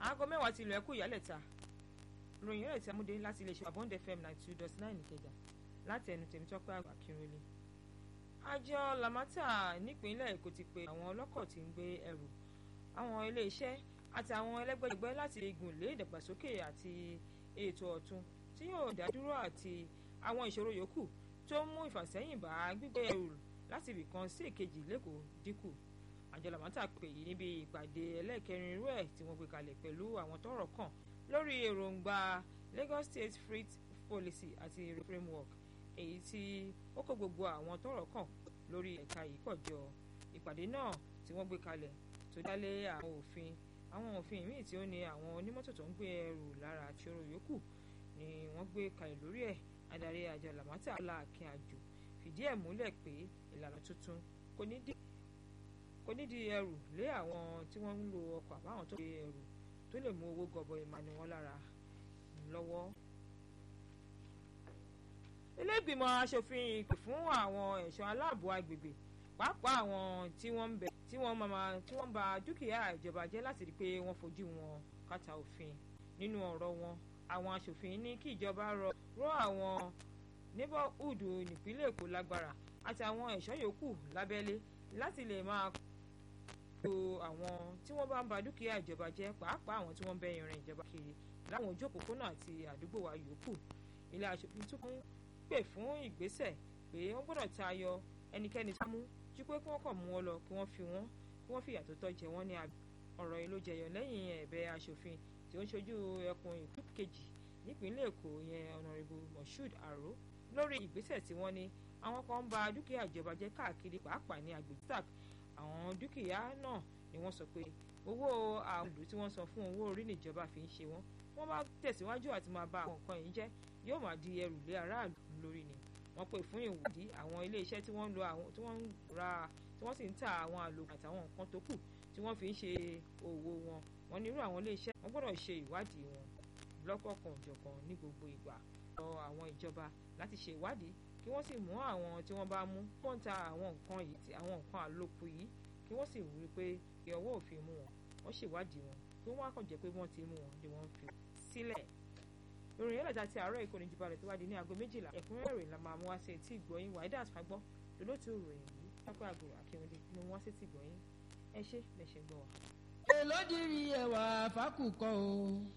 aago mẹ́wàá ti ilẹ̀ kú ìyálẹ̀ta ròyìn rẹ̀ tí a mú dé láti iléeṣẹ́ Abond FM ninety two dot nine Ìkẹjà láti ẹnu Tèmítọ́pẹ́ Akínrólé. àjọ Lamata nípínlẹ̀ Èkó ti pe àwọn ọlọ́kọ̀ tí ń gbé ẹrù àwọn iléeṣẹ́ àti àwọn ẹlẹ́gbẹ́jẹgbẹ́ láti gùn lé ìdàgbàsókè àti ètò ọ̀tun tí yóò dádúró àti àwọn ìṣòro yòókù tó ń mú ìfàsẹ́yìn bá gbígbé ẹrù láti ibì kan sí èkejì lẹ́kọ̀ọ́ dínkù àjọ Lamata pè yìí níbi ìpàdé ẹlẹ́ẹ̀kẹrin irú ẹ̀ tí wọ́n gbé kalẹ̀ pẹ̀lú àwọn tọ́rọ̀ kàn lórí èròǹgbà Lagos State Freight Policy àti framework èyí tí ó kó gbogbo àwọn tọ́rọ̀ kàn lórí ẹ̀ka yìí pọ̀ jọ ìpàdé náà tí wọ́n gbé kalẹ̀ tó dálé àwọn òfin àwọn òfin míì tí ó ní àwọn onímọ́tò tó ń gbé ẹrù lára àti ọrọ̀ yòókù ni wọ́n gbé kalẹ̀ lórí ẹ̀ adarí àjọ Lamata Aláàkín Àjò fìdí ẹ̀ múlẹ̀ pé ìlànà tuntun kò ní dí kò ní di ẹrù lé àwọn tí wọ́n ń lo ọkọ̀ àbáwọn tó gbé ẹrù tó lè mú owó gọbọi ìmọ̀ ni wọ́n lára lọ́wọ́. ilé ìgbìmọ̀ asòfin ìpè fún àwọn ẹ̀ṣọ́ aláàbò agbègbè pàápàá àwọn tí wọ́n ń bẹ tí wọ́n máa tí wọ́n bà dúkìá ìjọba jẹ́ láti rí i pé wọ́n fojú wọn kàtà òfin nínú ọ̀rọ̀ wọn àwọn asòfin ní kí ìjọba rọ àwọn neighborhood nípínlẹ̀ Èkó lágbára àti àwọn ẹ̀ṣọ́ yòókù lábẹ́lé láti lè máa lo àwọn tí wọ́n bá ń ba dúkìá ìjọba jẹ́ pàápàá àwọn tí wọ́n ń bẹ irin ìjọba kiri láwọn ojú òpópónà àti àdúgbò wa yòókù ilé aṣòfin tún kún pè fún ìgbésẹ̀ pé wọ́n gbọ́dọ̀ tayọ ẹnikẹ́ni tó mú ju pé kí wọ́n kàn mú wọn lọ kí wọ́n fi wọ́n kí wọ́n fìyà tó tọ́ jẹ wọ́n ní abẹ́ ọ̀rọ̀ yìí ló jẹyọ lẹ́yìn ẹ̀bẹ̀ aṣòfin tí ó ń ṣojú ẹkùn ìpín kejì nípínlẹ̀ Èkó yẹn ọ̀nàrẹ́bù Moshood Aro lórí ìgbésẹ̀ tí wọ́n ní àwọn kan ń ba dúkìá ìjọba jẹ́ káàkiri pàápàá ní agbègbè tac àwọn dúkìá náà ni wọ́n sọ pé owó àwọn ìlú tí wọ́n san fún owó orí níjọba fi ń ṣe wọ́n wọ́n bá tẹ̀síwájú àti máa ba àwọn nǹkan yìí jẹ́ yóò máa di ẹrù lé aráàlú lórí ni wọ́n pè fún ìwádìí àwọn iléeṣẹ́ tí wọ́n ń lo àwọn tí wọ́n ń ra tí wọ́n sì ń ta àwọn àlòkù àtàwọn nǹkan tó kù tí wọ́n fi ń ṣe òwò wọn wọ́n nírú àwọn iléeṣẹ́ wọ́n gbọ́dọ̀ ṣe ìwádìí wọn lọ́kọ̀ọ̀kan òjọ̀kan ní gbogbo ìgbà lọ àwọn ìjọba láti ṣe ìwádìí kí wọ́n sì mú àwọn tí wọ́n bá mú wọ́n ta àwọn nǹkan yìí tí àwọn nǹkan àlòkù yìí kí wọ́n sì rí pé kí ọwọ́ òfin mú wọn wọ́n ṣèwádìí wọn kí wọ́n á kàn jẹ́ pé wọ́n ti mú wọn ni wọ́n fi sílẹ̀. ìròyìn ẹlẹ́dàá ti àárọ̀ ìkọ́ni jù balẹ̀ tó wá di ní aago méjìlá ẹ̀kúnrẹ́rẹ́ rẹ̀ la máa mú wá sí etí ìgbọ́yìn wàídà àfagbọ́ lólótú ìròyìn yìí pápá àgbòrò akíwọlé ni wọ́n wá sí etí ìgbọ́yìn ẹ ṣé bẹ́ẹ̀ ṣe gbọ́ wa. èló dìrì ẹ̀wà fákùkọ o.